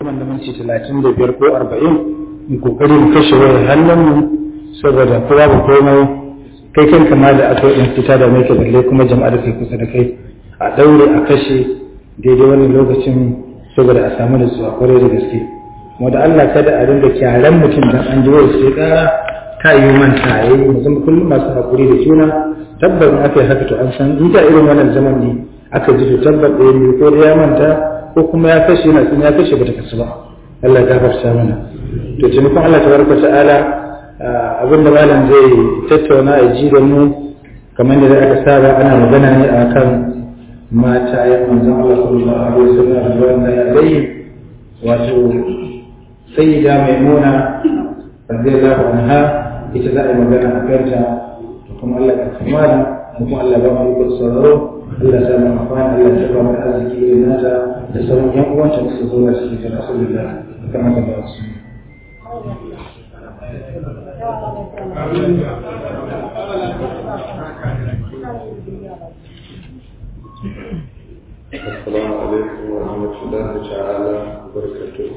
goma da minti talatin da biyar ko arba'in mu kokari mu kashe wayar hannunmu saboda kowa ba komai kai kanka ma da aka yi fita da mai balle kuma jama'a da kai kusa da kai a daure a kashe daidai wannan lokacin saboda a samu nutsuwa kwarai da gaske kuma da Allah kada a dinga kyaran mutum dan an ji wai sai kara ta yi manta yayi mu zama kullum masu hakuri da juna tabbas aka yi haka to an san in ta irin wannan zaman ne aka ji to tabbas ɗaya ne ko da ya manta ko kuma ya kashe yana tsin ya kashe bata kasu ba Allah ya gafarta mana to taimakon Allah tabaraka ta'ala abin da malam zai tattauna a ji da mu kamar da aka saba ana magana ne akan mata ya manzon Allah sallallahu alaihi wasallam da wannan alai wato sayyida maimuna radiyallahu anha ita za a yi magana a kanta to kuma Allah ya kamala kuma Allah ba mu ikon sauraro Allah ya mu amfani Allah ya ba mu arziki da nata da sauran yan uwanta da su zo da su ta rasulullah kamar da ba su السلام عليكم ورحمة الله تعالى وبركاته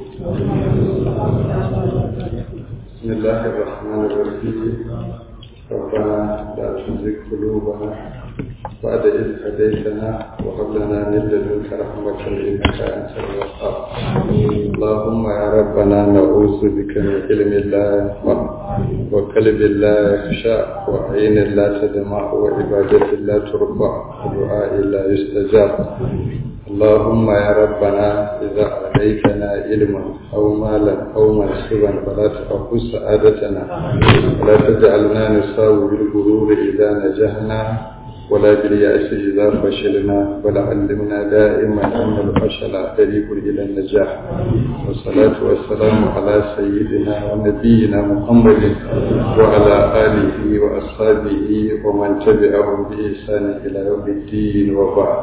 بسم الله الرحمن الرحيم ربنا لا تزغ قلوبنا بعد إذ هديتنا وهب لنا من لدنك رحمة إنك أنت الوهاب اللهم يا ربنا نعوذ بك من علم لا ينفع وقلب لا يخشى وعين لا تدمع وعبادة لا ترفع ودعاء لا يستجاب اللهم يا ربنا إذا أعطيتنا علما أو مالا أو منصبا فلا تأخذ سعادتنا ولا تجعلنا نساوي بالغرور إذا نجحنا ولا باليأس إذا فشلنا بل علمنا دائما أن الفشل طريق إلى النجاح والصلاة والسلام على سيدنا ونبينا محمد وعلى آله وأصحابه ومن تبعهم بإحسان إلى يوم الدين وبعد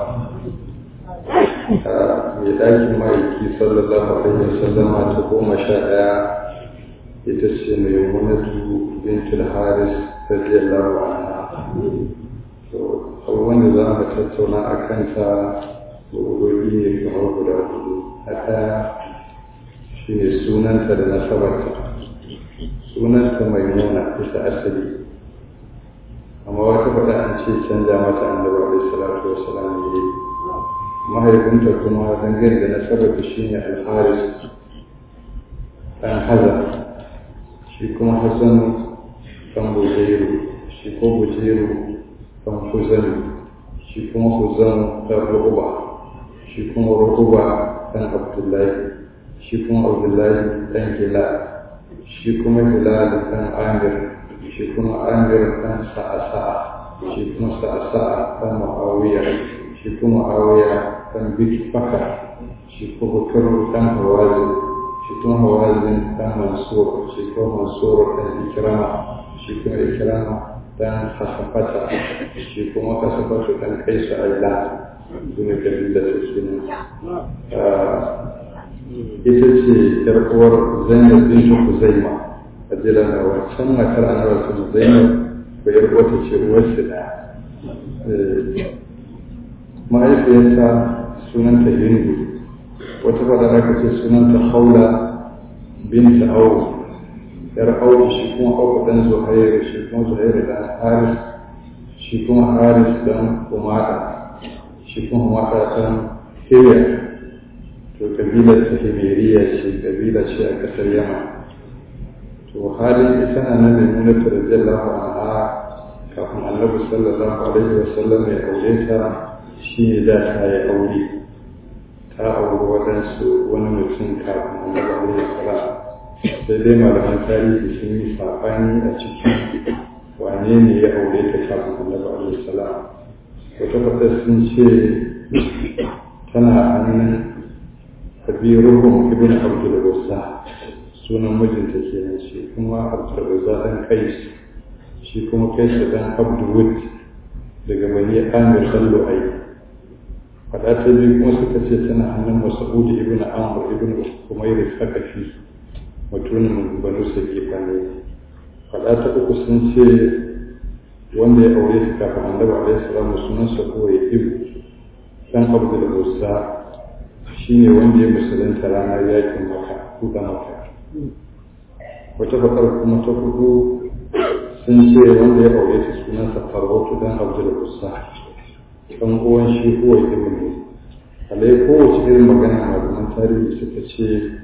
mai ɗakin ma'aiki sallallahu alaihi wasallam ta goma sha ɗaya ita ce mai munatu bintul haris radiyallahu anha to abubuwan da za mu tattauna a kanta gobe ne kamar guda hudu a ɗaya shi ne sunanta da nasabarta sunanta mai nuna ita asali amma wata faɗa an ce canja mata annabi alaihi salatu wasalam ne mahaifinta kuma dangane da nasabarta shi ne alharis ɗan haza shi kuma hassan ɗan bujeru shi ko bujeru ɗan huzanu shi kuma huzanu ɗan rukuba shi kuma rukuba ɗan abdullahi shi kuma abdullahi ɗan hilal shi kuma hilal ɗan amir shi kuma amir ɗan sa'asa'a shi kuma sa'asa'a ɗan ma'awiya shi kuma ma'awiya ɗan biki faka shi kuma bukar ɗan hawazin shi kuma hawazin ɗan mansur shi kuma mansur ɗan ikirama shi kuma ikirama ɗan hasafata shi kuma hasafata ɗan kaisu aila su ne kabila ta suna ita ce yar uwar zainab bintu huzaima a jiran a wancan matar annabi sun zainab ko yar uwata ce uwarsu ɗaya mahaifiyarta sunanta hindu wata fada aka ce sunanta haula binta au yar au shi kuma au dan zuhairu shi kuma zuhairu dan haris shi kuma haris dan umada shi kuma umada dan hiyar to kabilar ta himeriya ce kabila ce a kasar yamma to halin ita na nan maimuna ta radiyallahu anha kafin annabi sallallahu alaihi wasallam ya aure ta shi ne da ta yi aure ta auri waɗansu wani mutum kafin annabi alaihi salam sai dai malaman tarihi sun yi saɓani a ciki wane ne ya aure ta kafin annabi alaihi salam wata fata sun ce tana hannun kabiruhum ibn abdul uzza sunan mijinta kenan shi kuma abdul uzza dan kais shi kuma kais dan abdul wud daga bani amir sallu ai faɗa ta biyu kuma suka ce tana hannun mas'ud ibn amr ibn umayr sakafi mutumin banu sakifa ne faɗa ta uku sun ce wanda ya aure ta kafin annabi alaihi salamu sunan sa ko ya ibu dan abdul uzza shi shine wanda ya musulunta ranar yakin maka kuka maka wata bakar kuma ta hudu sun ce wanda ya aure ta sunansa farautu dan abdul usa dan uwan shi huwa ibn alai kowace irin magana malaman tarihi suka ce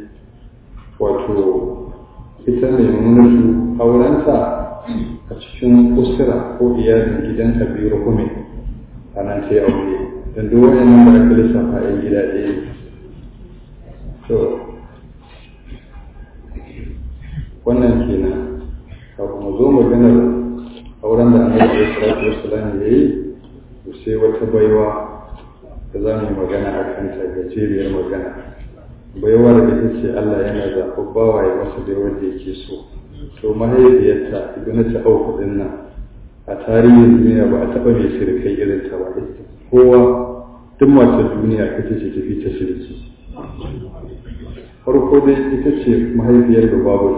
wato ita mai munatu aurenta a cikin usura ko iyalin gidan kabiru hume a nan ta yi aure don duk wayannan da aka lissafa yan gida ɗaya ne to wannan kenan kafin mu zo maganar auren da annabi ya salatu wassalam ya yi to sai wata baiwa da za mu yi magana a kanta gajeriyar magana baiwar da ita ce Allah yana zaɓar bawa ya masa da wanda yake so to mahaifiyarta ibn ta auku din nan a tarihin duniya ba a taɓa mai sirkai irin ta ba kowa duk matar duniya ita ce tafi ta sirki farko dai ita ce mahaifiyar da babatu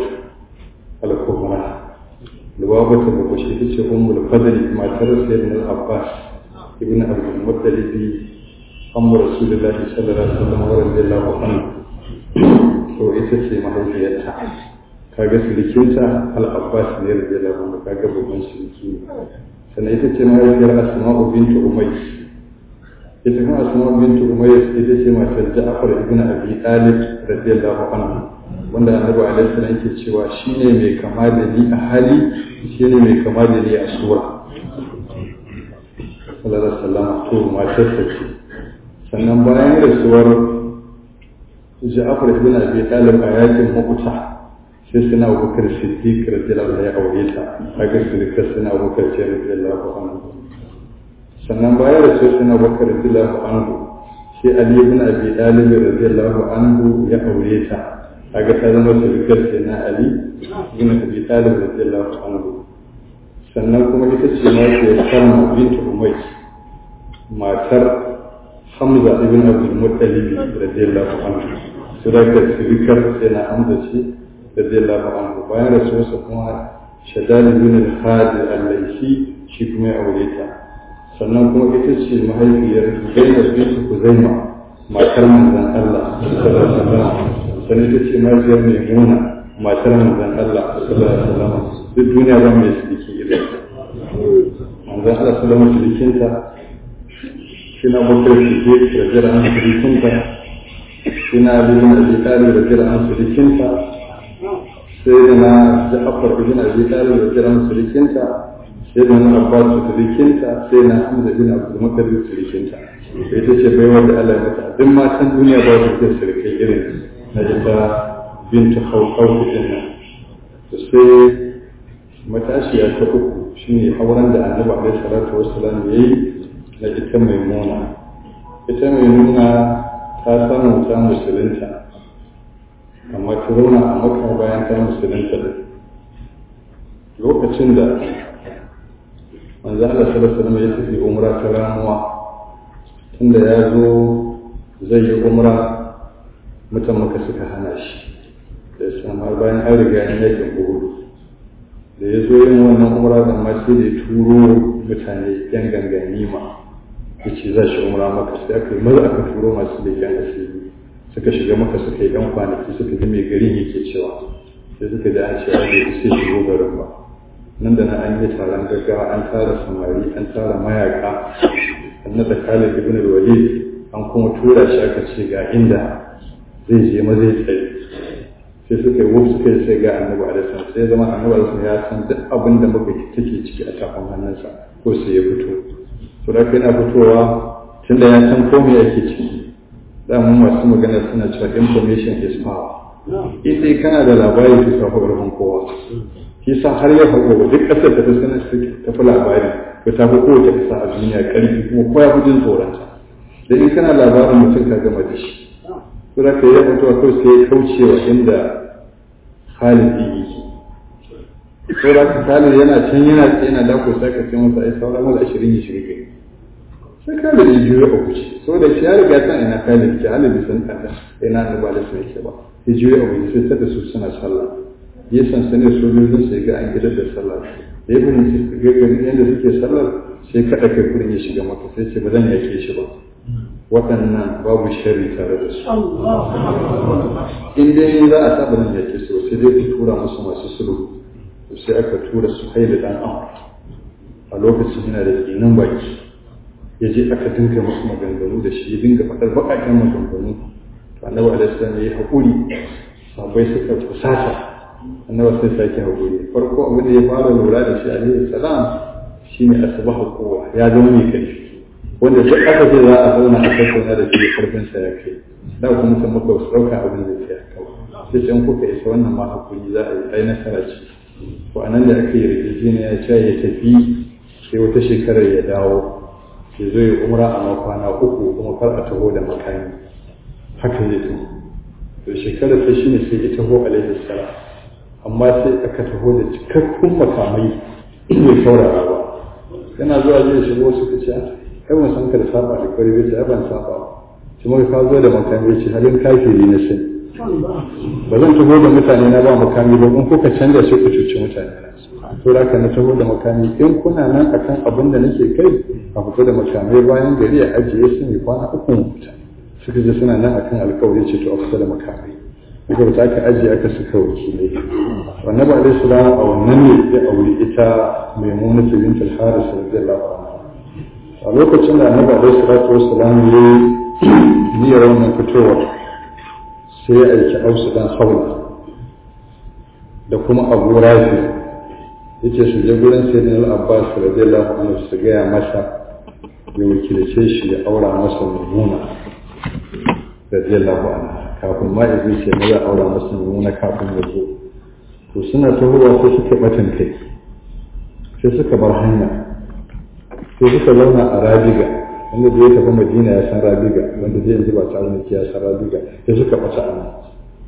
al-kubra lubabatu da bashi ita ce ummul fadli matar sayyidina abbas ibn abdul muttalib amma rasulullahi sallallahu alaihi wasallam wa radiyallahu anhu to ita ce mahaifiyarta kaga silikinta al-abbas ne radiyallahu anhu kaga babban siliki sannan ita ce mahaifiyar asma'u bintu umays ita kuma asma'u bintu umays ita ce matar ja'far ibn abi talib radiyallahu anhu wanda annabi alaihi salam yake cewa shine mai kama da ni a hali shine mai kama da ni a sura sallallahu alaihi wasallam to matar ta ce sannan bayan rasuwar Ja'far ibn Abi Talib a yakin Mu'ta sai suna Abubakar Siddiq radiyallahu anhu ya aure ta kaga sulka suna Abubakar ce radiyallahu anhu sannan bayan rasuwar suna Abubakar radiyallahu anhu sai Ali ibn Abi Talib radiyallahu anhu ya aure ta kaga ta zama sulkar ce na Ali ibn Abi Talib radiyallahu anhu sannan kuma ita ce ma ce Salma bint Umayy matar Hamza ibn Abdul Muttalib radiyallahu anhu sadaka sirikar sai na Hamza ce radiyallahu anhu bayan rasuwarsa kuma Shaddad ibn al-Hadi al-Laysi shi kuma ya aure ta sannan kuma ita ce mahaifiyar Zainab bint Kuzaima matar manzon Allah sallallahu alaihi wasallam sannan ita ce mahaifiyar Maimuna matar manzon Allah sallallahu alaihi wasallam duk duniya ba mai siriki irin manzon Allah sallallahu alaihi wasallam sirikinta suna bakar siddiq da jira an surikinta suna bin abi talib da jira an surikinta sai da na ja'far ibn abi talib da jira an surikinta sai da na abbas surikinta sai na hamza bin abdul muttalib surikinta sai ta ce baiwar da Allah ya mata duk matan duniya ba su da surikai irin na ita bintu khawqaw din nan sai matashiya ta uku shine auren da annabi alaihi salatu wassalam yayi na ita mai nuna ita mai nuna ta samu ta musulunta amma ta zauna a maka bayan ta musulunta da lokacin da manzo Allah sallallahu alaihi ya tafi umra ta ramuwa tunda ya zo zai yi umra mutan maka suka hana shi da san har bayan an riga an yakin uhud da ya zo yin wannan umra da ma sai da ya turo mutane yan gangani ma ya ce za shi umra maka sai aka yi maza aka turo masu leƙen asiri suka shiga maka suka yi ɗan kwanaki suka ji mai garin yake cewa sai suka ji an ce an bai sai shigo garin ba nan da nan an yi taron gaggawa an tara samari an tara mayaka an naɗa khalid ibn walid an kuma tura shi aka ce ga inda zai je ma zai tsaye sai suka yi wasu suka yi sai ga annabi alaihi sai zama annabi alaihi ya san duk abin da muka take ciki a tafin hannunsa ko sai ya fito to da yana fitowa tunda ya san komai yake ciki mun masu magana suna cewa information is power ita kana da labari to kafa ƙarfin kowa shi sa har ya faɗo duk ƙasar da ta sanar ta fi labari to ta fi kowace ƙasa a duniya ƙarfi kuma ko ya fi jin tsoronta da in kana labarin mutum ka gama da shi to da ka yi mutuwa kawai sai ya kauce wa inda Khalid yake to da ka Khalid yana can yana yana dako sai ka ce masa ai sauran wala 20 ya shiga gari sai Khalid ya juyo a wuce saboda shi ya riga san ina Khalid ke Khalid bai san kanta ina annabi alaihi sallallahu yake ba ya juyo a wuce sai tada su suna sallah ya san sanin sojojin sai ga an gidan da sallah da ya bin ga yadda suke sallar sai kada kai kurin ya shiga maka sai ce ba zan yake shi ba waɗannan babu shari tare da su in dai za a saba nan yake so sai dai ku tura musu masu sulhu sai aka tura su haila dan amur a lokacin yana da tsinin baki ya je aka dinga musu maganganu da shi ya dinga faɗar baƙaƙen maganganu to annabi alaihi salam ya yi haƙuri sabai suka kusata annabi sai sake haƙuri farko abin da ya fara lura da shi alaihi salam shine asbahu kowa ya zama mai ƙarfi wanda duk aka ce za a zauna a tattauna da shi karfin sa ya kai da kuma sun muka wasu ɗauka abin da ke kawai sai can kuka isa wannan ma hakuri za a yi ai nasara ce to anan da aka yi yarjejeniya ya ce ya tafi sai wata shekarar ya dawo ya zo ya umra a makwana uku kuma kar a taho da makami haka ya to to shekarar ta shine sai ya taho alaihi salam amma sai aka taho da cikakkun makamai bai saurara ba yana zuwa zai shigo suka ce kai ban san ka da saba da kwari bai ce ban saba shi muka ka zo da makami ce halin kafiri na sai ba zan taho da mutane na ba makami ba in kuka canza sai ku cuci mutane na to da ka na taho da makami in kuna nan akan abin da nake kai a fito da makamai bayan gari a ajiye su mai kwana uku mutu suka je suna nan akan alkawari ce to a fito da makamai duka ba aka ajiye aka suka wakilai wannan ba alaihi salam a wannan ne ya auri ita maimuna bint al-haris radiyallahu anha a lokacin da annabi alaihi salatu wassalam ya niyyar wannan fitowar sai ya aiki ausu dan haula da kuma abu rafi yace su je gurin sayyidina al-abbas radiyallahu anhu su gaya masa ya wakilce shi ya aura masa maimuna radiyallahu anha kafin ma ya ce ma ya aura masa maimuna kafin ya zo to suna tahowa sai suka batan kai sai suka bar hanya sai suka zauna a rabiga wanda da ya tafi madina ya san rabiga wanda zai yanzu ba ta arziki ya san rabiga sai suka ɓata a nan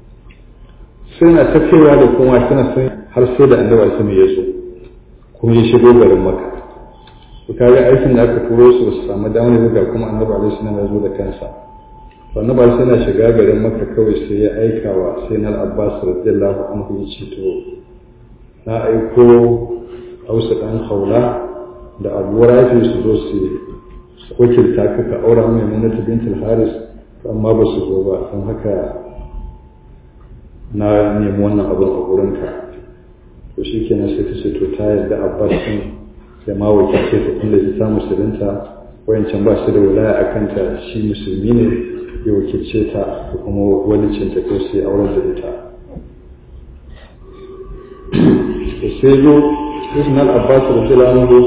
suna ta kaiwa da kuma suna sun har sai da annabi su ya so kuma ya shigo garin maka to kaga aikin da aka turo su ba su samu damar buga kuma annabi alaihi salam ya zo da kansa to annabi alaihi yana shiga garin maka kawai sai ya aika wa sai na abbas radiyallahu anhu ya ce to na aiko hausa dan haula da abu rafi su zo su wakilta ka ka aura mai munatu bintul haris amma ba su zo ba don haka na nemi wannan abin a gurinka to shi kenan sai ta ce to ta yarda abbas din da ma wakilce ta inda ta samu musulunta wayancan ba su da wilaya a kanta shi musulmi ne ya wakilce ta da kuma walicin ta ko sai auren da ita sai zo Ibn al-Abbas radiyallahu anhu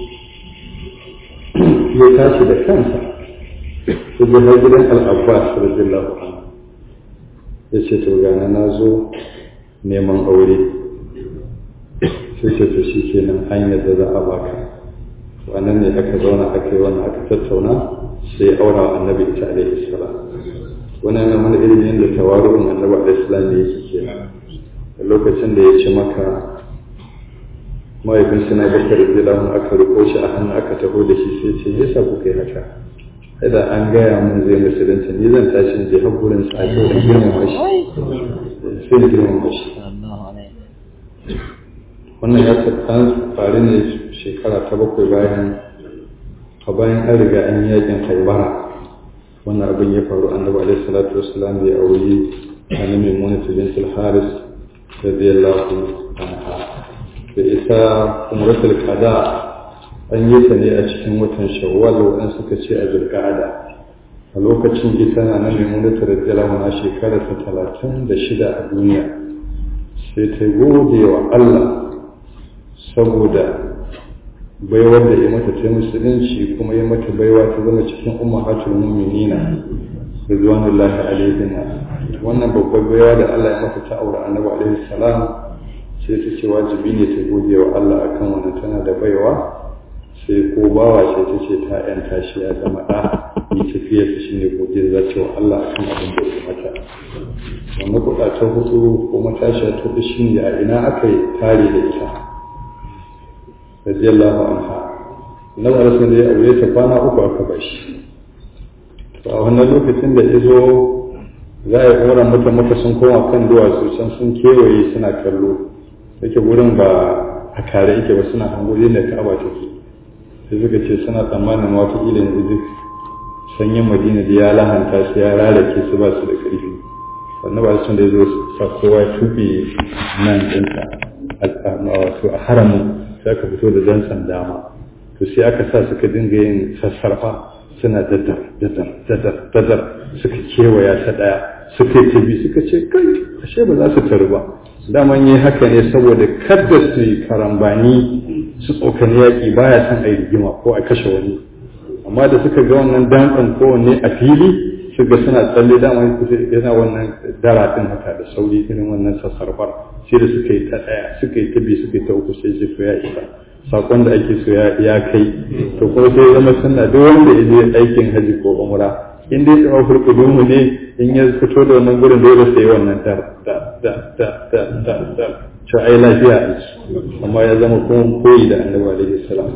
ya tashi da kansa ya je har gidan al-Abbas radiyallahu anhu ya ce to gana na zo neman aure sai ce to shi kenan hanyar da za a baka wannan ne aka zauna aka yi wannan aka tattauna sai aura wa annabi ita alaihi salam wannan yana mana irin yadda tawaru'un annabi alaihi salam yake kenan lokacin da ya ci maka mahaifin suna bakar zilamun aka riko shi a hannu aka taho da shi sai ce yasa kuka yi haka kada an gaya mun zai musulunta ni zan tashi je har gurin sa ake da girmama shi sai da girmama shi wannan ya an faru ne shekara ta bakwai bayan a bayan an riga an yi yakin haibara wannan abin ya faru annabi alaihi salatu wassalam ya auri annabi maimunatu bint al-haris radiyallahu anha da ita umratul qada an yi ta ne a cikin watan shawwal wadan suka ce a zulqa'ada a lokacin ita na nan maimunatu radiyallahu anha shekara ta talatin da shida a duniya sai ta gode wa Allah saboda baiwar da ya mata ta musulunci kuma ya mata baiwa ta zama cikin ummahatul mu'minina ridwanullahi alaihina wannan babbar baiwa da Allah ya mata ta aure annabi alaihi salam sai ta ce wajibi ne ta gode wa Allah akan wannan tana da baiwa sai ko bawa sai ta ce ta yanta shi ya zama da yi tafiyar shi ne gode za ta wa Allah akan abin da ya mata wannan kuɗa ta hutu ko matashiya ta hudu shi ne a ina aka yi tare da ita radiyallahu anha na rasul da ya aure ta kwana uku aka bashi to a wannan lokacin da ya zo za a yi ɗora mata mata sun koma kan duwatsu can sun kewaye suna kallo yake wurin ba a kare yake ba suna hango da ka'aba take sai suka ce suna tsammanin wata ila yanzu duk sanyin madina da ya lahanta su ya rarake su ba su da ƙarfi sannan ba sun da ya zo sa kowa ya tuɓe nan ɗinsa a wato a haramun sai aka fito da dantsan dama to sai aka sa suka dinga yin sassarfa suna dadar dadar dadar dadar suka kewaya ta ɗaya suka yi tabi suka ce kai ashe ba za su taru ba daman yi haka ne saboda kada su yi karambani su tsokani yaƙi baya son a yi rigima ko a kashe wani amma da suka ga wannan dantsan kowanne a fili suka suna tsalle dama yana wannan daratin haka da sauri irin wannan sassarfar sai da suka yi ta ɗaya suka yi ta biyu suka yi ta uku sai ce to ya isa sakon da ake so ya kai to kuma sai zama suna duk wanda ya je aikin haji ko umra in dai tsawo furkudumu ne in ya fito da wannan gurin dole sai wannan dar da da da da da da to ai lafiya aiki amma ya zama kuma koyi da annabi alaihi salam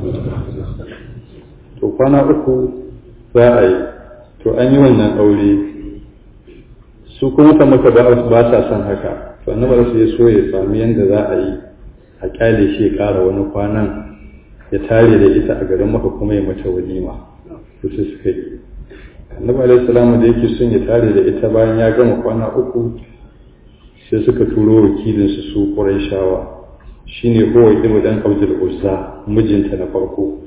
to kwana uku za a yi to an yi wannan aure su kuma ta maka ba sa son haka to annabi sai ya so ya sami yanda za a yi a kyale shi ya ƙara wani kwanan ya tare da ita a garin maka kuma ya mata walima to sai suka yi annabi alaihi salamu da yake son ya tare da ita bayan ya gama kwana uku sai suka turo wakilinsu su qurayshawa shine huwa ibnu dan abdul uzza mijinta na farko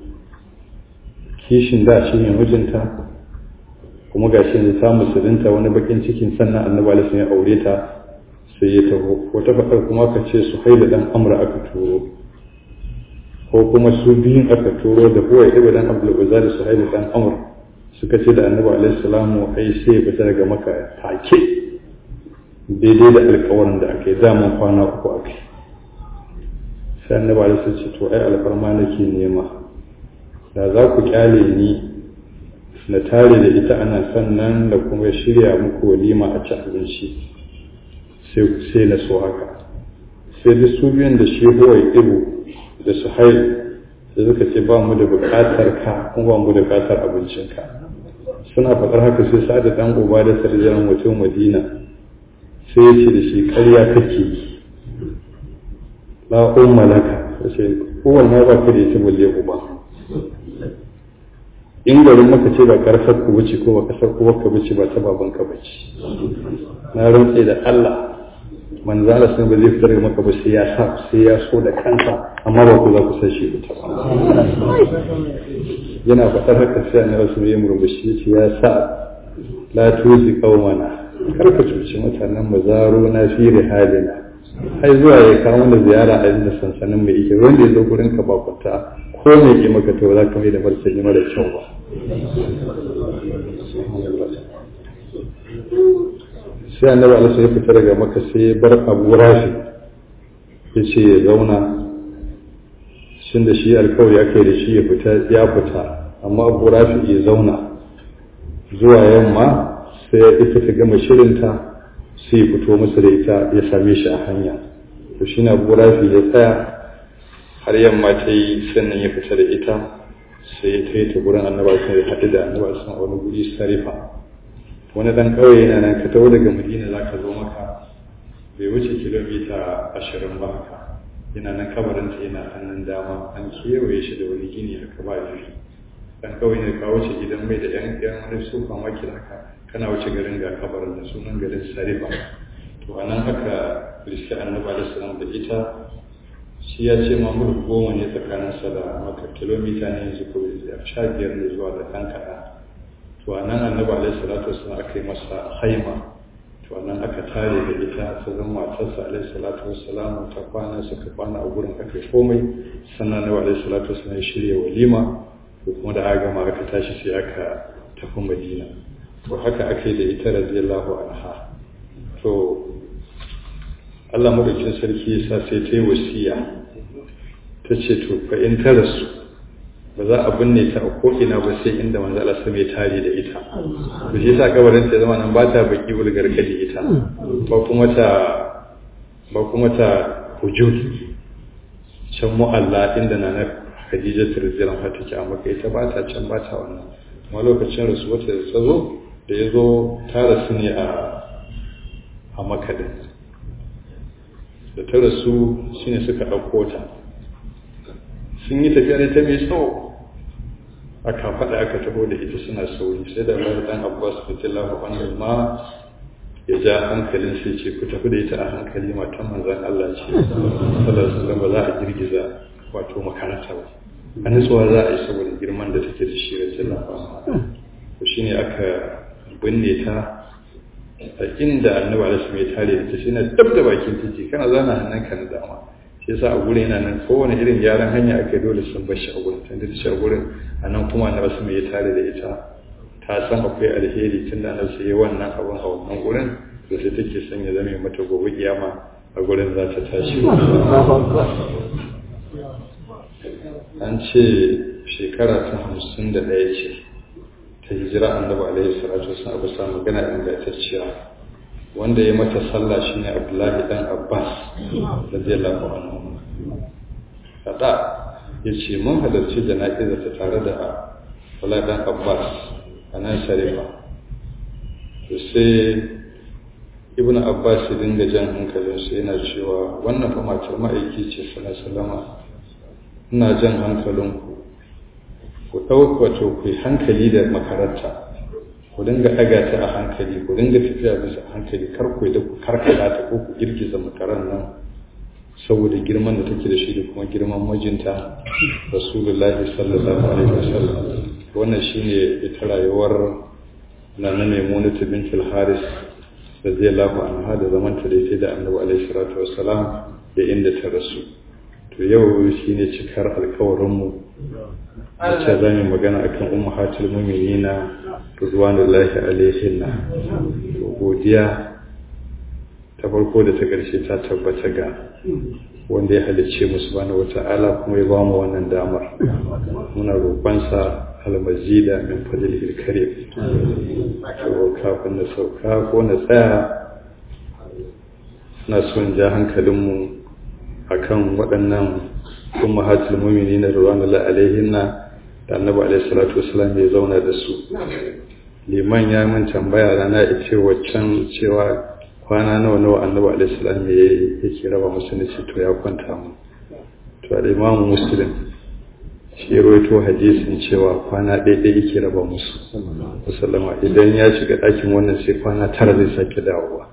kishin da shine mijinta kuma gashi ne ta musulunta wani bakin cikin sannan annabi alaihi ya aure ta sai ya taho wata faɗar kuma ka ce su haila dan amra aka turo ko kuma su biyun aka turo da huwa ibnu dan abdul uzza da su haila dan amr suka ce da annabi alaihi salamu ai sai ya fita daga maka take daidai da alkawarin da aka yi daman kwana uku aka yi sai annabi alaihi ce to ai alfarma nake nema da za ku kyale ni na tare da ita ana sannan da kuma shirya muku walima a ci abinci sai na so haka sai da su biyun da shi huwa ibu da su haihu da suka ce ba mu da bukatar ka kuma ba mu da bukatar abincinka suna faɗar haka sai sa da ɗan uba da sarjan mutum madina sai ya ce da shi ƙarya kake yi la umma laka sai kowanne ma ba ka da ita balle uba in garin maka ce ba karfar ku wuce ko ba kasar ku ka wuce ba ta baban ka bace na rantse da Allah manzo Allah sun ba zai fitar maka ba sai ya sa sai ya so da kansa amma ba ku za ku san shi ta ba yana faɗar haka sai annabi rasul ya murmushi ya ce ya sa la tuzi qaumana kar ka cuci mutanen mu zaro na fi rihalina ai zuwa ya kawo da ziyara a inda sansanin mai ike wanda ya zo gurin ka ba kwata ko mai ke maka to za ka mai da martani mara kyau ba sai annabi alaihi ya fita daga maka sai ya bar abu rafi ya ce ya zauna shin da shi alkawari ya kai da shi ya fita ya fita amma abu rafi ya zauna zuwa yamma sai ya ita ta gama shirinta sai ya fito masa da ita ya same shi a hanya to shi na abu rafi ya tsaya har yamma ta yi sannan ya fita da ita sai ya kai ta gurin annaba sun ya haɗu da annaba sun a wani guri sarifa wani dan ƙauye yana nan ka taho daga madina za ka zo maka bai wuce kilomita ashirin ba haka yana nan kabarinta yana hannun dama an kewaye shi da wani gini haka ba jufi dan ƙauye ne ka wuce gidan mai da yan yan wani sufa maki haka kana wuce garin ga kabarin da sunan garin sarifa to anan aka riski annabi alaihi salam da ita shi ya ce mamur goma ne tsakaninsa da maka kilomita ne yanzu ko sha biyar ne zuwa da ɗan kaɗan to a nan annabi alaihi salatu wasallam aka yi masa haima to a nan aka tare da ita ta zama matarsa alaihi salatu wasallam ta kwana suka kwana a gurin aka yi komai sannan annabi alaihi salatu wasallam ya shirya walima ko kuma da aka gama aka tashi sai aka tafi madina to haka aka yi da ita radiyallahu anha to Allah madaukin sarki ya sa sai ta yi wasiya ta ce to fa in ta rasu ba za a binne ta a ko'ina ba sai inda manzo Allah sai mai tare da ita to shi yasa kabarin ta zama nan ba ta baki ulgar kadi ita ba kuma ta ba kuma ta hujud can mu'alla inda na na Khadija radhiyallahu anha take a maka ita ba ta can ba ta wannan kuma lokacin rasu wata da tsazo da ya zo ta rasu ne a a makadin da ta rasu shine suka ɗauko ta sun yi tafiya ne ta mai tsawo aka faɗa aka taho da ita suna sauri sai da Allah dan Abbas radiyallahu anhu ma ya ja hankalin sai ce ku tafi da ita a hankali matan manzon Allah ce sallallahu alaihi wasallam ba za a girgiza wato makaranta ba a nutsuwa za a yi saboda girman da take da shi radiyallahu anhu to shine aka binne ta a inda annabi alaihi wasallam ya tare da ta shi na dab da bakin titi kana zana hannunka na dama shi yasa a gurin yana nan kowane irin gyaran hanya aka dole sun bar shi a gurin tunda shi a gurin a nan kuma annabi alaihi ya tare da ita ta san akwai alheri tun da annabi sai wannan abun a wannan gurin to sai take son ya zame mata gobe kiyama a gurin za ta tashi an ce shekara ta hamsin da ɗaya ce ta hijira annabi alaihi salatu wasallam abu sa magana ingantacciya wanda ya mata sallah shine abdullahi dan abbas radiyallahu anhu kada yace mun halarci jana'iza ta tare da abdullahi dan abbas a nan sharifa to sai ibnu abbas ya dinga jan hankalin su yana cewa wannan fa matar ma'aiki ce sallallahu alaihi wasallam ina jan hankalinku ku ɗauka wato ku yi hankali da makaranta ku dinga ɗaga ta a hankali ku dinga tafiya bisa hankali kar ku da ku karkata ta ko ku girgiza makaran nan saboda girman da take da shi da kuma girman mijinta rasulullahi sallallahu alaihi wasallam wannan shine ita rayuwar nana maimunatu bintul haris radiyallahu anha da zamanta da ita da annabi alaihi salatu wassalam da inda ta rasu to yau shine cikar alkawarinmu wacce za mu magana akan ummahatul mu'minina ridwanullahi alaihinna to godiya ta farko da ta ƙarshe ta tabbata ga wanda ya halicce mu subhanahu wata'ala kuma ya bamu wannan damar muna roƙonsa almazida min fadlihi alkarim to kafin na sauka ko na tsaya na son ja hankalinmu akan waɗannan ummahatul mu'minina ridwanullahi alaihinna da annabi alaihi salatu wasallam ya zauna da su liman ya min tambaya rana ya ce waccan cewa kwana nawa nawa annabi alaihi salam ya yake raba musu ne to ya kwanta mu to da imam muslim shi rawaito hadisin cewa kwana ɗaya ɗaya yake raba musu sallama idan ya shiga ɗakin wannan sai kwana tara zai sake dawowa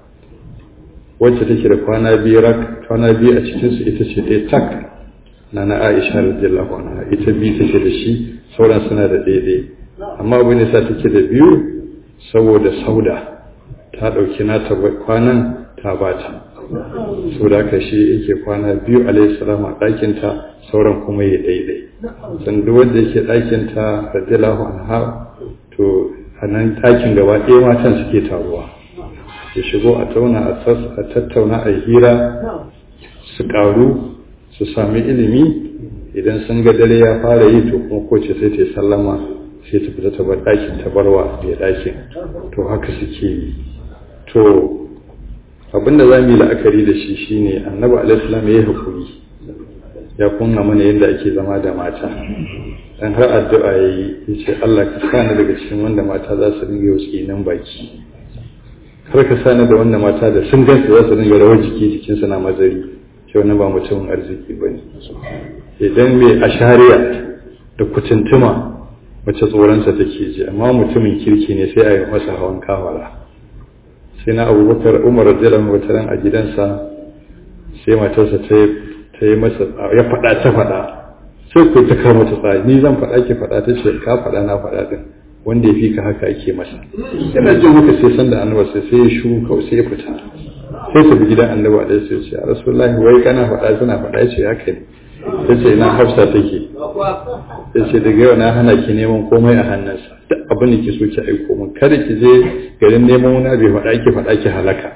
wacce take da kwana biyu rak kwana biyu a cikin su ita ce ɗaya tak na na Aisha radiyallahu anha ita biyu take da shi sauran suna da daidai amma abu ne sa take da biyu saboda sauda ta ɗauki nata kwanan ta bata saboda haka shi yake kwana biyu alayhi salam a ɗakinta sauran kuma ya daidai san duk wanda yake ɗakinta radiyallahu anha to a nan ɗakin gaba ɗaya matan suke taruwa ya shigo a tauna a tattauna a hira su ƙaru su sami ilimi idan sun ga dare ya fara yi to kuma kowace sai ta yi sallama sai ta fita ta bar ɗakin ta barwa mai ɗakin to haka suke yi to abinda za mu yi la'akari da shi shine annabi alaihissalam ya yi hakuri ya kunna mana yadda ake zama da mata dan har addu'a ya yi ya ce Allah ka sa ni daga cikin wanda mata za su dinga yau nan baki kar ka sa ni da wanda mata da sun gansu za su dinga rawar jiki jikinsu na mazari ce wani ba mutumin arziki ba ne idan mai ashariya da kutuntuma wacce tsoronsa take ji amma mutumin kirki ne sai a yi masa hawan kawara sai na abubakar umar radiyallahu wata ran a gidansa sai matarsa ta yi masa ya faɗa ta faɗa sai ku ta kama ta tsari ni zan faɗa ki faɗa ta ce ka faɗa na faɗa din wanda ya fi ka haka ake masa yana jin haka sai sanda annabi sai sai ya shu kawai sai ya fita sai ta bi gidan annabi alaihi sai ce rasulullahi wai kana faɗa suna faɗa ce haka ne ta ce ina hafsa take ta ce daga yau na hana ki neman komai a hannunsa duk abin da ki so ki aiko min kada ki je garin neman wani bai faɗa ki faɗa ki halaka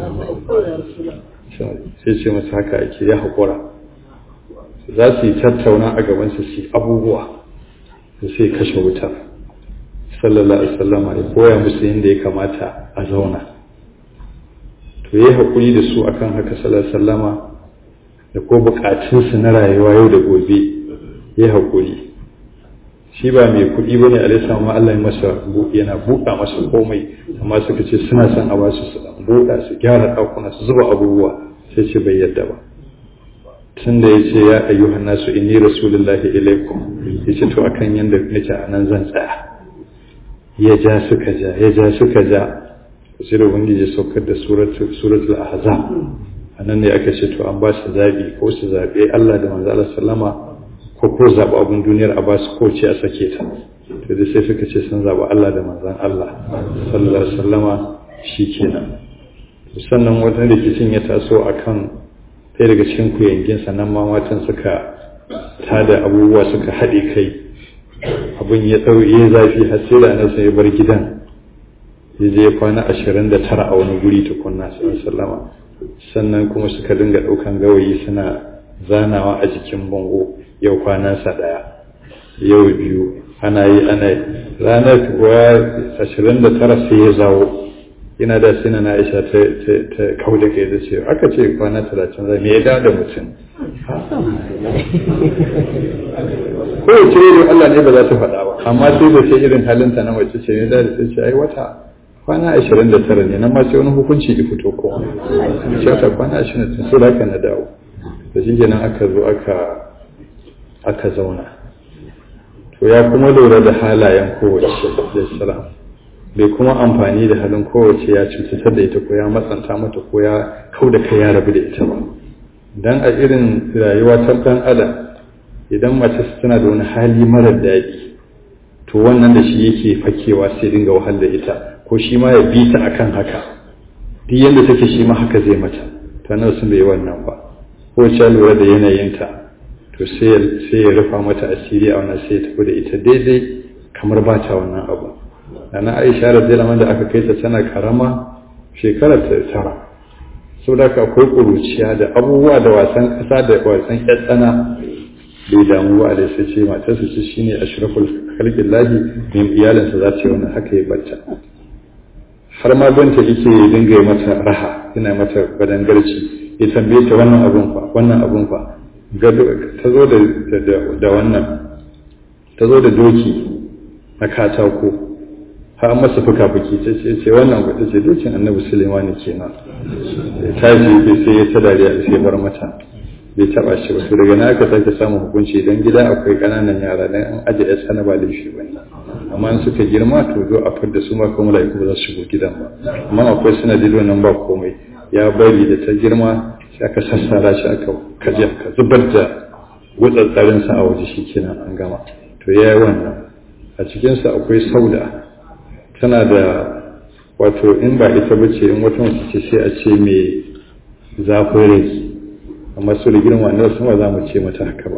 sai ce masa haka ake ya haƙura za su yi tattauna a gabansa su yi abubuwa da sai kashe wuta sallallahu alaihi wasallam ya koya musu yadda ya kamata a zauna to yayi hakuri da su akan haka sallallahu alaihi wasallama da ko bukatunsu na rayuwa yau da gobe yayi hakuri shi ba mai kuɗi bane alaihi salam Allah ya masa buɗe yana buɗa masa komai amma suka ce suna son a basu su buɗa su gyara ɗakuna su zuba abubuwa sai ce bai yadda ba tun da ya ce ya ayyuhan nasu inni rasulullahi ilaikum ya ce to akan yadda nake a nan zan tsaya ya ja suka ja ya ja suka ja sai da ubangiji saukar da suratul ahzab a nan ne aka ce to an ba su zaɓi ko su zaɓe Allah da manzo Allah sallama ko ko zaɓi abin duniyar a ba su ko ce a sake ta to da sai suka ce sun zaɓi Allah da manzon Allah sallallahu alaihi wasallama shikenan sannan wata rikicin ya taso akan ɗaya daga cikin kuyangin sannan ma matan suka tada abubuwa suka haɗe kai abin ya ɗau ya zafi har sai da nasa ya bar gidan ya je ya kwana ashirin da tara a wani guri tukunna sallama sannan kuma suka dinga ɗaukan gawayi suna zanawa a jikin bango yau kwanansa ɗaya yau biyu ana yi ana yi ranar kuwa ashirin da tara sai ya zawo yana da sina na aisha ta kau da kai da ce aka ce kwana talatin zai me ya da da mutum ko ya ce da Allah ne ba za ta faɗa ba amma sai da sai irin halinta na mace ce ne da sai ce ai wata kwana ashirin da tara ne nan ma sai wani hukunci ya fito ko ce ta kwana ashirin da tara sai na dawo da shi kenan aka zo aka aka zauna to ya kuma lura da halayen kowace da salam bai kuma amfani da halin kowace ya cutar da ita ko ya matsanta mata ko ya kau da kai ya rabu da ita ba dan a irin rayuwa ta dan adam idan mace tana da wani hali marar daɗi to wannan da shi yake fakewa sai dinga wahal da ita ko shi ma ya bi ta akan haka duk yadda take shi ma haka zai mata ta nan sun bai wannan ba ko ta lura da yanayinta to sai ya rufa mata asiri a wannan sai ya tafi da ita daidai kamar ba ta wannan abu na aisha radiyallahu da aka kai ta tana karama shekarar ta tara saboda ka akwai kuruciya da abubuwa da wasan kasa da wasan kyatsana bai damu ba da sai ce matarsa ce shine ashraful khalqillahi min iyalinsa za ta yi wannan haka ya bacca har ma banta yake dinga yi mata raha yana mata badangarci ya tambaye ta wannan abun fa wannan abun fa ta zo da wannan ta zo da doki na katako har masa fuka-fuki ta ce ce wannan ba ta ce dokin annabi suleiman kenan ta ce sai ya ta dariya sai bar mata bai taba shi ba daga na aka sake samun hukunci idan gida akwai kananan yara dan an aje ya sana ba laifi ba amma in suka girma to zo a fadda su ma kuma laiku ba za su shigo gidan ba amma akwai sanadin wannan ba komai ya bari da ta girma sai aka sassara shi aka kaje ka zubar da wutsatsarin sa a waje shikenan an gama to yayi wannan a cikin sa akwai sauda tana da wato in ba ita bace in wata mace ce sai a ce me zafin rai amma su da girma ne sama za mu ce mata haka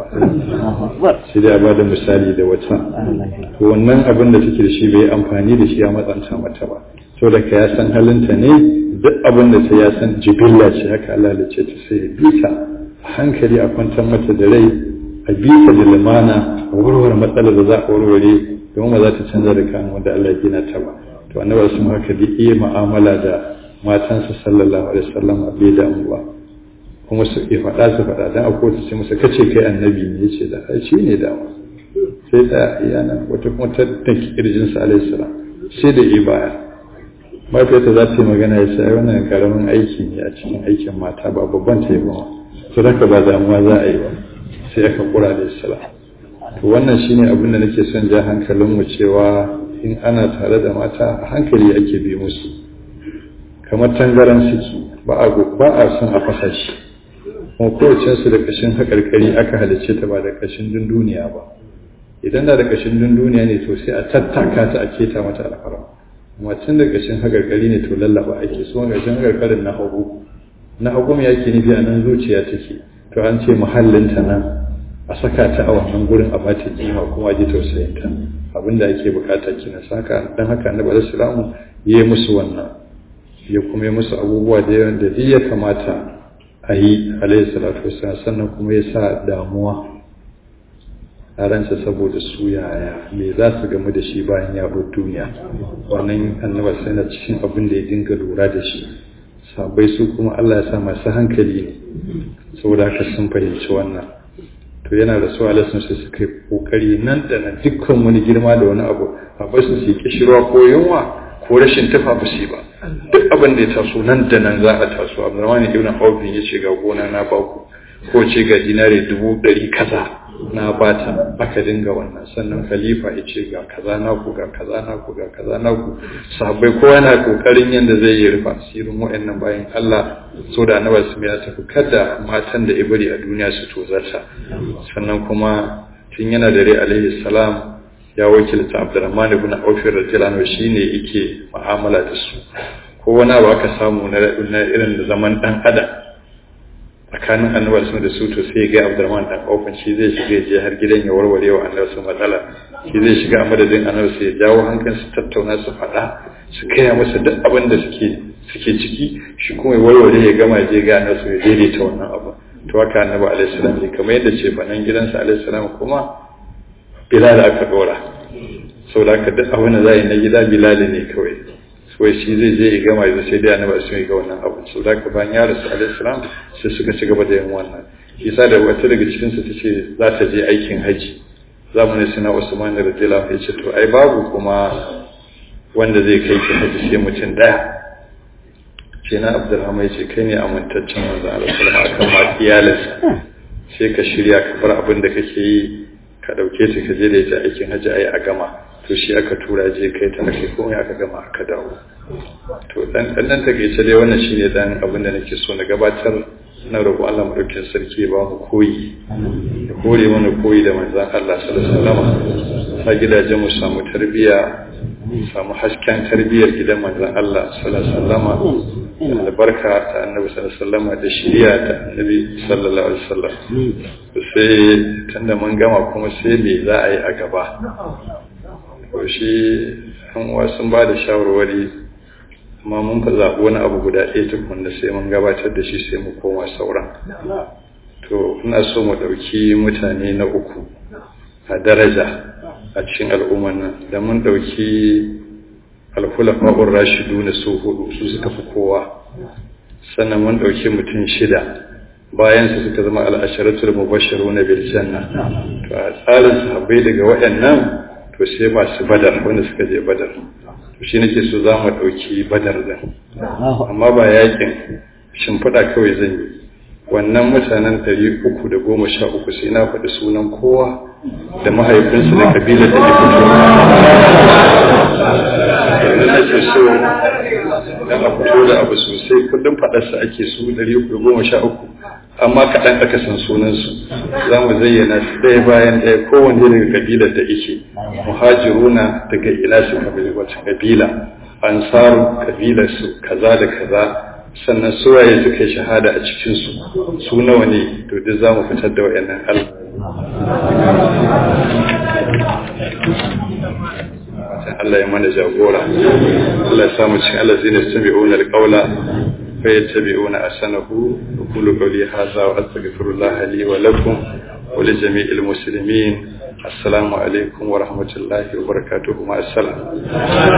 ba sai dai a ba da misali da wata to wannan abin da take da shi bai amfani da shi ya matsanta mata ba to da ka ya san halinta ne duk abin da ta ya san jibilla ce haka Allah da ce ta sai ya bita hankali a kwantar mata da rai a bita da limana a warware matsalar da za a warware domin ba za ta canza da kan wanda Allah gina ta ba to annabi sun haka da iya mu'amala da matansa sallallahu alaihi wasallam a bai damu ba kuma su ya faɗa su faɗa dan a kotu ce masa kace kai annabi ne yace da ai shi ne dama sai da iyana wata kuma ta tanki kirjin sa alaihi salam sai da ibaya mafiyarta za ta yi magana ya sai wannan karamin aiki ne a cikin aikin mata ba babban ta yi ba to haka ba damuwa za a yi ba sai aka kura da salam to wannan shine abin da nake son ja hankalin mu cewa in ana tare da mata a hankali ake bi musu kamar tangaran suke ba a ba a son a fasa shi kuma kowace su da kashin haƙarƙari aka halicce ta ba da kashin dunduniya ba idan da da kashin dunduniya ne to sai a tattaka ta a keta mata alfara amma tun da kashin haƙarƙari ne to lallaba ake so kashin haƙarƙarin na hagu na hagu me yake nufi a nan zuciya take to an ce muhallinta nan a saka ta a wannan gurin a bata kima kuma ji tausayin ta abinda ake bukata kina saka dan haka annabi sallallahu alaihi wasallam yayi musu wannan ya kuma yi musu abubuwa da yawan da duk ya kamata a yi alaihi salatu wasallam sannan kuma ya sa damuwa a ransa saboda su yaya me za su gamu da shi bayan ya bar duniya wannan annabi sai na cikin abin da ya dinga lura da shi sabai su kuma Allah ya sa masu hankali ne saboda haka sun fahimci wannan to yana da su alasun sai suka yi kokari nan da nan dukkan wani girma da wani abu a basu su yi kishirwa ko yunwa ko rashin tufa ba su ba duk abin da ya taso nan da nan za a taso abdurrahman ibn auf ya ce ga gona na baku ko ce ga dinari dubu ɗari kaza na bata aka dinga wannan sannan khalifa ya ce ga kaza naku ga kaza naku ga kaza naku sahabbai kowa na kokarin yadda zai yi rufa asirin wa'annan bayan Allah so da annabi su ya tafi kada matan da ibri a duniya su tozarta sannan kuma tun yana da rai alaihi salam ya wakilta Abdurrahman ibn Auf radiyallahu anhu shine yake mu'amala da su ko wani abu aka samu na irin da zaman dan adam tsakanin annabi sun da su to sai ga Abdurrahman dan Auf shi zai shiga je har gidan ya warware wa annabi su matsala shi zai shiga a madadin annabi sai ya jawo hankalin su tattauna su faɗa su kaya masa duk abin da suke suke ciki shi kuma ya warware ya gama je ga annabi su ya daidaita wannan abu to haka annabi alaihi salam ne kamar yadda ce banan gidansa alaihi salam kuma bilal aka dora saboda haka duk abin da za yi na gida bilal ne kawai wai shi zai je ya gama yanzu sai dai annabi sun yi ga wannan abu so da bayan ya rasu alaihi salam sai suka ci gaba da yin wannan isa da wata daga cikin su tace za ta je aikin haji zamanin sina usman radiyallahu anhu yace to ai babu kuma wanda zai kai ki haji sai mutum daya ce na abdulrahman yace kai ne amintaccen manzo Allah sallallahu alaihi wasallam akan ma iyalinsa sai ka shirya ka bar abin da kake yi ka dauke ta ka je da ita aikin haji ai a gama to shi aka tura je kai ta ake komai aka gama aka dawo to dan dan takeice dai wannan shine dan abin da nake so na gabatar na roƙo Allah madaukakin sarki ba mu koyi ya kore mana koyi da manzon Allah sallallahu alaihi wasallam sa gidajen mu samu tarbiya samu hasken tarbiyar gidan manzon Allah sallallahu alaihi wasallam da albarka ta annabi sallallahu alaihi wasallam da shiriya ta annabi sallallahu alaihi wasallam sai tunda mun gama kuma sai me za a yi a gaba to shi an sun ba da shawarwari amma mun ka zaɓi wani abu guda ɗaya tukun da sai mun gabatar da shi sai mu koma sauran to ina so mu ɗauki mutane na uku a daraja a cikin al'ummar nan da mun ɗauki alhulafa'ur rashidu na su hudu su suka fi kowa sannan mun ɗauki mutum shida bayan su suka zama al'asharatul mubashiru na bil janna to a tsarin sahabbai daga waɗannan to sai masu badar wanda suka je badar to shi nake so za mu ɗauki badar din amma ba yakin shimfiɗa kawai zan yi wannan mutanen ɗari uku da goma sha uku sai na faɗi sunan kowa da mahaifinsu da kabilar da ya fito nake so dan a fito da abu sosai kullum faɗarsa ake su ɗari uku da goma sha uku amma kaɗan aka san sunansu za mu zayyana su ɗaya bayan ɗaya kowanne daga kabilar da ike muhajiruna daga ila su kabila wata kabila ansaru kabilar su kaza da kaza sannan suwaye suka yi shahada a cikinsu su nawa ne to duk za mu fitar da wayannan al Allah ya mana jagora Allah ya samu cikin Allah zai ne sami'una alqawla فيتبعون أحسنه وقولوا قولي هذا وأستغفر الله لي ولكم ولجميع المسلمين السلام عليكم ورحمة الله وبركاته مع السلام